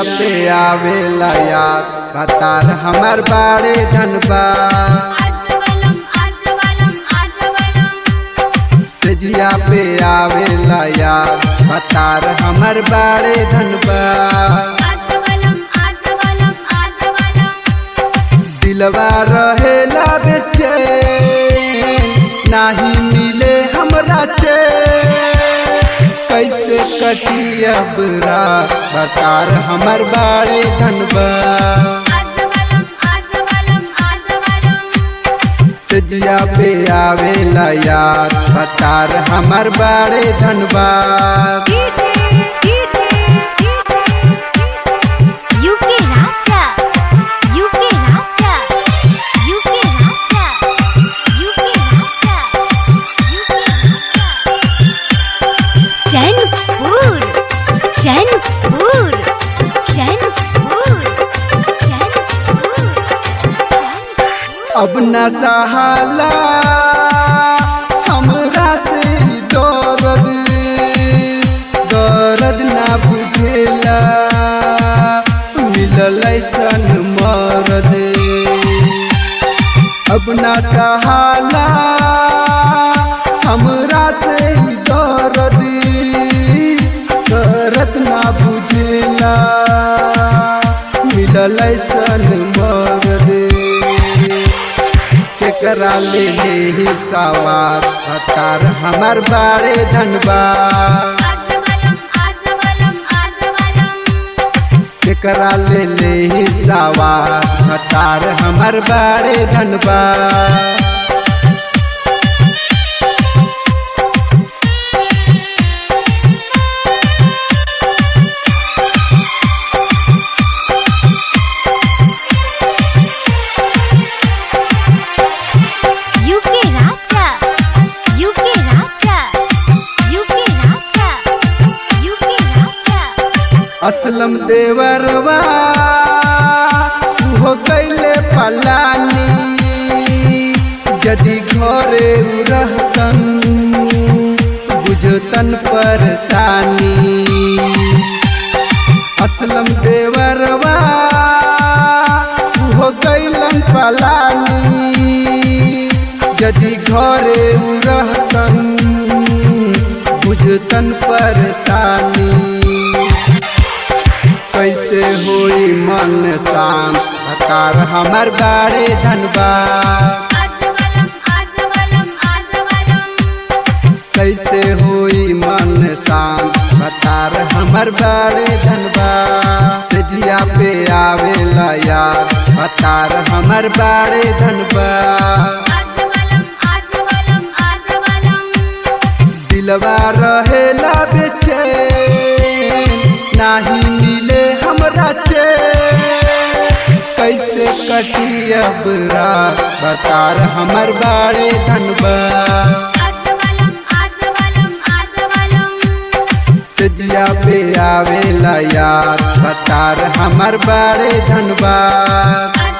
पे आवेला याद कतार हमर बाड़े धनबाद आजवलम आजवलम आजवलम सजिया पे आवेला याद कतार हमर बाड़े धनबाद आजवलम आजवलम आजवलम दिलवा रहेला बेचैन नाही मिले हमरा चैन कैसे कटी अब रात बतार हमर बाड़े धनबाद आजवलम आजवलम आजवलम सजिया पे आवेला याद बतार हमर बाड़े धनबाद कीजिए कीजिए कीजिए UK Raja UK Raja UK Raja UK Raja UK Raja Chainpur Chainpur Chainpur Chainpur अब न सहाला हमरा से दर्द दर्द ना बुझेला मिलल ऐसन मरद अब न सहाला हमरा से दर्द दर्द ना बुझेला मिलल ऐसन मरद केकरा ले ले सवार हतार हमर बाड़े धनबाद आजवलम आजवलम आजवलम केकरा ले ले सवार हतार हमर बाड़े Dhanbad UK Raja UK Raja UK Raja UK Raja Aslam देवरवा हो गईले पलानी यदि घरे उ रहतन बुझतन परेशानी असलम देवरवा हो गईलन पलानी यदि घरे उ रहतन बुझतन परेशानी कैसे होई मन शांत हकार हमर बाड़े धनबाद आजवलम आजवलम आजवलम कैसे होई मन शांत हकार हमर बाड़े धनबाद सजिया पे आवेला याद हकार हमर बाड़े धनबाद आजवलम आजवलम आजवलम दिलवा रहेला बेचैन नाही मिले हमरा चैन कैसे कटी अब रात बतार हमर बाड़े धनबाद आजवलम आजवलम आजवलम सजिया पे आवेला याद बतार हमर बाड़े धनबाद आजवलम